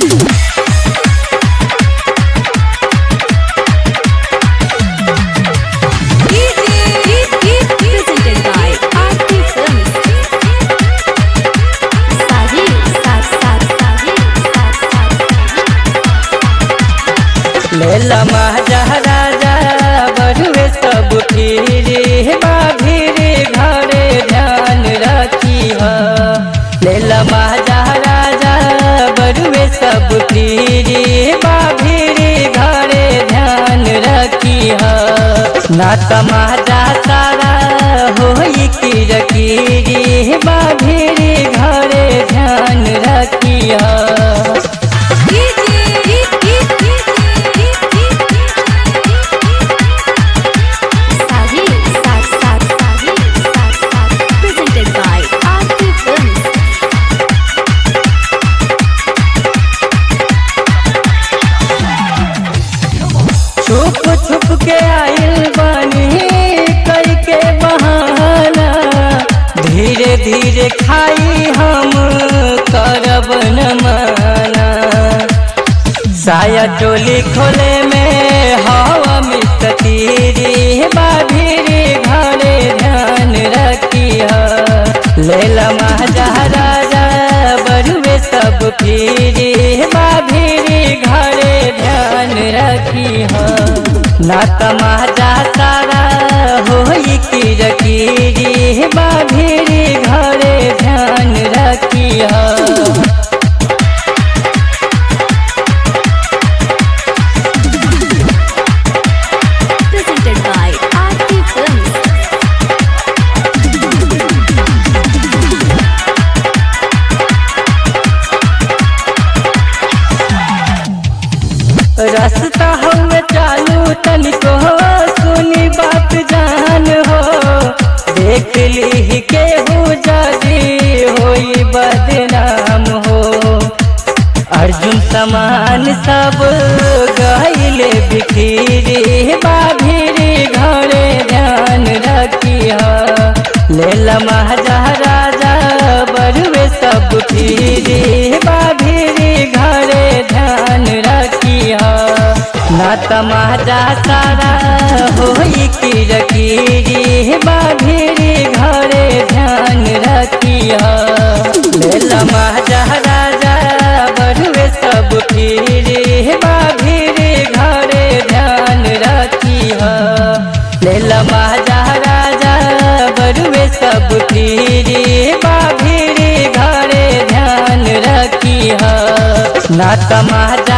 Presented by RT Films. Sahi, sa- sa- sahi, sa- sa- लेला महाराजा बड़ुए सब फिरे बाभिरे घरे ध्यान रखी ह लेला महाराजा बड़ुए सब फिरे बाभिरे घरे ध्यान रखी ह ना तमाजा सारा होई किरकिरी बाभिरे घरे ध्यान रखी ह Sahi, sa- sa- sahi, sa- sa- Presented by RT Films. छुप छुप के आइल बानी करके बहाना धीरे धीरे खाई हम करब न माना साया टोली खोले में हवा मिस्तीरी बाभिरी घरे ध्यान रखी लेला महाराजा बरुए सब फिरी बाभिरी घरे ध्यान रखी ना तमाजा सारा होई किरकिरी बाभिरी घरे ध्यान रखी Presented by RT Films. रास्ता हवे चालू तनिको सुनी बात जान हो देख ली केहू जदी होई बदनाम हो अर्जुन समान सब गईले बिखरी बाभिरी घरे ध्यान रखी लेला महाराजा बरुए सब फिरी बाभिरी घरे ध्यान रखी ना तमाजा सारा होई किरकिरी बाभिरी घरे ध्यान रखी लेला महाराजा बरुए सब फिरी बाभिरी घरे ध्यान रखी लेला महाराजा बरुए सब फिरी बाभिरी घरे ध्यान रखी ना तमाजा